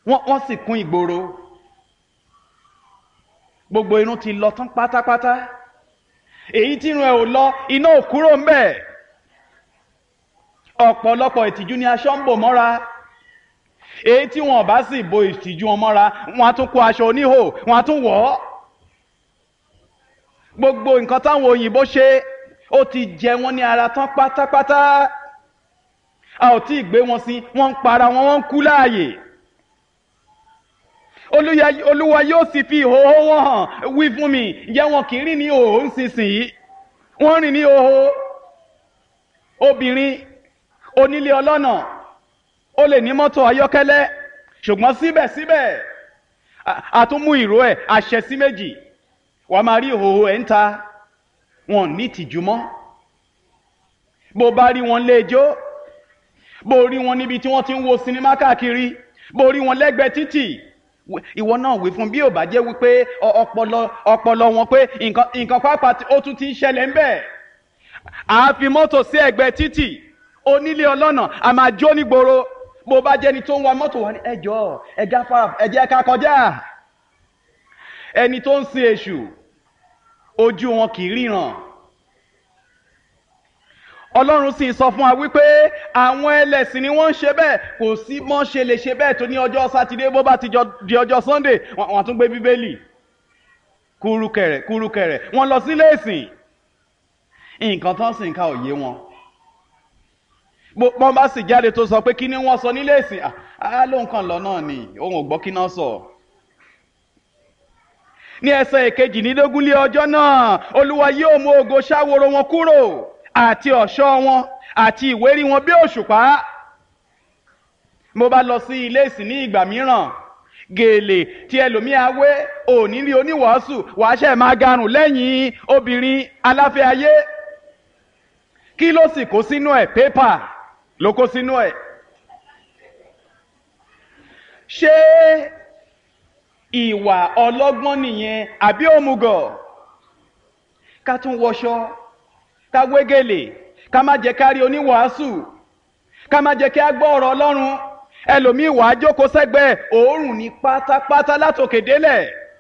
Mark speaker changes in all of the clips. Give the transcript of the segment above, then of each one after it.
Speaker 1: wọ́n wọ́n sì kún ìgboro gbogbo irun ti lọ tán pátápátá èyí tí irun ẹ̀ ò lọ iná ò kúrò ń bẹ̀ ọ̀pọ̀lọpọ̀ ìtìjú ni aṣọ ń bò mọ́ra èyí tí wọn bá sì bo ìtìjú wọn mọ́ra wọn á tún kó aṣọ oníhò wọn á tún wọ̀ ọ́ gbogbo nǹkan táwọn òyìnbó ṣe ó ti jẹ wọn ní ara tán pátápátá a ò tí ì gbé wọn sí wọn ń para wọn wọn ń kú láàyè Olúya- olúwa yóò sì fi ìhòòhò wọn hàn wí fún mi ǹjẹ́ wọn kì í rìn ní ìhòòhò nísinsìnyí wọ́n rìn ní ìhòòhò obìnrin onílé ọlọ́nà ó lè ní mọ́tò ayọ́kẹ́lẹ́ ṣùgbọ́n síbẹ̀síbẹ̀ a- a tún mú ìró ẹ̀ àṣẹ sí méjì wàá máa rí ìhòòhò ẹ̀ ń ta wọn ò ní ìtìjú mọ́ bó bá rí wọn léjó bó rí wọn níbi tí wọ́n ti ń wo sinimá káàkiri bó rí wọn lẹ́gbẹ̀ẹ́ títì wí- ìwọ náà wí fún bí ò bá jẹ́ wípé ọ- ọpọlọ ọpọlọ wọn pé nǹkan nǹkan pápá tí ó tún ti ń ṣẹlẹ̀ ń bẹ̀ à á fi mọ́tò sí ẹ̀gbẹ́ títì onílé ọlọ́nà a máa jó nígboro bó bá jẹ́ni tó ń wa mọ́tò wa ní ẹjọ́ ẹja fara ẹjẹ́ ká kọjá ẹni tó ń sin èṣù ojú wọn kì í ríran ọlọ́run sì sọ fún wa wípé àwọn ẹlẹ́sìn ni wọ́n ń ṣe bẹ́ẹ̀ kò sí mọ́ ṣe lè ṣe bẹ́ẹ̀ tó ní ọjọ́ sátidé bó bá ti jọ di ọjọ́ sunday wọ́n wọ́n tún gbé bíbélì kúrúkẹrẹ kúrúkẹrẹ wọ́n lọ sílé ìsìn nǹkan tán sì ń ka òye wọn bó bọ́n bá sì jáde tó sọ pé kí ni wọ́n sọ nílé ìsìn à á lóun kàn lọ náà ni òun ò gbọ́ kí náà sọ. ní ẹsẹ̀ ìkejìlélógún lé ọjọ́ náà olúwa yóò mú ògo ṣáworo wọn kúrò àti ọ̀ṣọ́ wọn àti ìwérí wọn bí òṣùpá. mo bá lọ sí ilé ìsìn ní ìgbà mìíràn gèlè tí ẹlòmíà wé òní rí oníwàásù wàá ṣe máa garùn lẹ́yìn obìnrin aláfẹ́ ayé kí ló sì kó sínú ẹ̀ pépà ló kó sínú ẹ̀ ṣé ìwà ọlọ́gbọ́n nìyẹn àbí òmùgọ̀ ká tún wọṣọ ká wégele ká má jẹ́ ká rí oníwàásù ká má jẹ́ kí á gbọ́ ọ̀rọ̀ ọlọ́run ẹlòmíì wàá jókòó sẹ́gbẹ̀ẹ́ òórùn ní pátápátá látòkè délẹ̀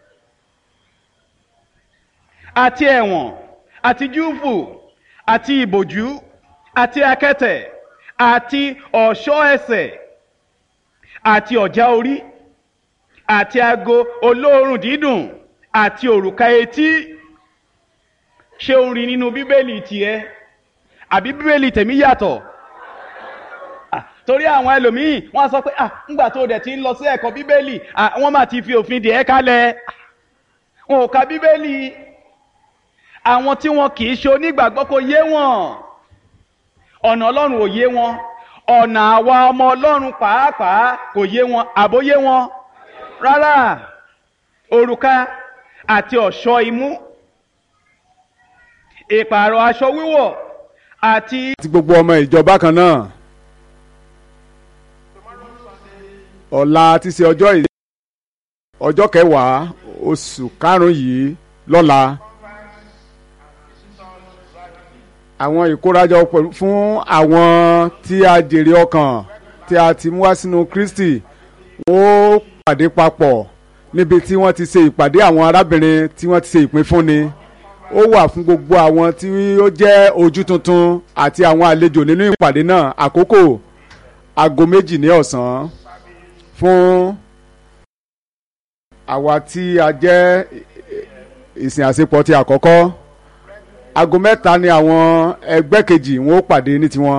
Speaker 1: àti ẹ̀wọ̀n àti júùfù àti ìbòjú àti akẹ́tẹ̀ àti ọ̀ṣọ́ ẹsẹ̀ àti ọ̀já orí àti ago olóòórùn dídùn àti òrùka etí ṣé o rí nínú bíbélì tiẹ̀ àbí bíbélì tèmi yàtọ̀ Ah, torí àwọn ẹlòmíì wọ́n á sọ pé ah ńgbà tó dẹ̀ ti ń lọ sí ẹ̀kọ́ bíbélì ah wọ́n máa ti fi òfin dè ẹ́ kalẹ̀ Ah, wọn ò ka bíbélì àwọn tí wọn kì í ṣe onígbàgbọ́ kò yé wọn ọ̀nà ọlọ́run ò yé wọn ọ̀nà àwa ọmọ ọlọ́run pàápàá kò yé wọn àbóyé wọn rárá òrùka àti ọ̀ṣọ́ imú ìpààrọ̀ aṣọ wíwọ̀ àti
Speaker 2: àti gbogbo ọmọ ìjọba kan náà ọ̀la ti ṣe ọjọ́ ìdí ọjọ́ kẹwàá oṣù karùn-ún yìí lọ́la àwọn ìkórajọ pẹ̀lú fún àwọn tí a jèrè ọkàn tí a ti mú wá sínú Kristi wọ́n ó pàdé papọ̀ níbi tí wọ́n ti ṣe ìpàdé àwọn arábìnrin tí wọ́n ti ṣe ìpínfúnni ó wà fún gbogbo àwọn tí ó jẹ́ ojú tuntun àti àwọn àlejò nínú ìpàdé náà àkókò aago méjì ní ọ̀sán fún àwa tí a jẹ́ ìsìn àṣepọ̀ ti àkọ́kọ́ aago mẹ́ta ni àwọn ẹgbẹ́ kejì wọn ó pàdé ní tiwọn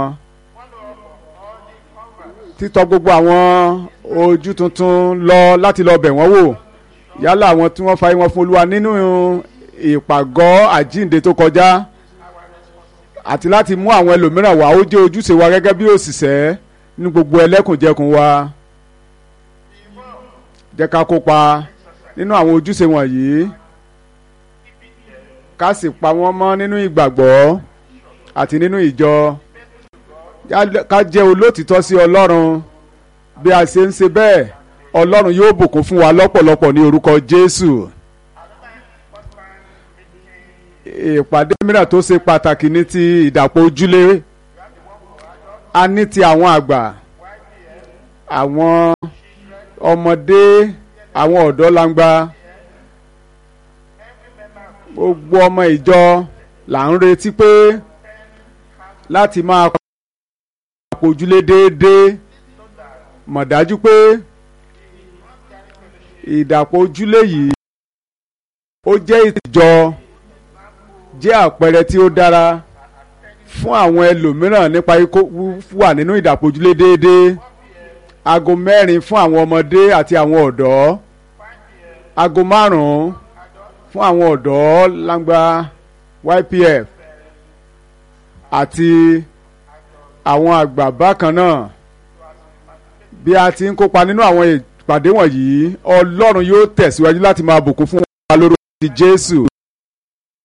Speaker 2: títọ́ gbogbo àwọn ojú tuntun lọ láti lọ bẹ̀ wọ́n wò yálà àwọn tí wọ́n fa wọn fún olúwa nínú ìpàgọ́ àjíǹde tó kọjá àti láti mú àwọn ẹlòmíràn wá ó jẹ́ ojúṣe wa gẹ́gẹ́ bí òṣìṣẹ́ ní gbogbo ẹlẹ́kùnjẹkùn wa jẹ́ ká kópa nínú àwọn ojúṣe wọ̀nyí ká sì pa wọ́n mọ́ nínú ìgbàgbọ́ àti nínú ìjọ ká jẹ́ olótìtọ́ sí ọlọ́run bí a ṣe ń ṣe bẹ́ẹ̀ ọlọ́run yóò bùkún fún wa lọ́pọ̀lọpọ̀ ní orúkọ jésù ìpàdé mìíràn tó ṣe pàtàkì ní ti ìdàpọ̀ ojúlé a ní ti àwọn àgbà àwọn ọmọdé àwọn ọ̀dọ́ langba gbogbo ọmọ ìjọ là ń retí pé láti máa pojúlé déédéé mọ̀ dájú pé ìdàpọ̀ ojúlé yìí ó jẹ́ ìjọ jẹ́ àpẹẹrẹ tí ó dára fún àwọn ẹlòmíràn nípa ikó wà nínú ìdàpọ̀ ojúlé déédéé aago mẹ́rin fún àwọn ọmọdé àti àwọn ọ̀dọ́ aago márùn-ún fún àwọn ọ̀dọ́ langba YPF àti àwọn àgbà bákan náà bí a ti ń kópa nínú àwọn ìpàdé wọ̀nyí ọlọ́run yóò tẹ̀síwájú láti máa bùkún fún wa lórúkọ ti Jésù.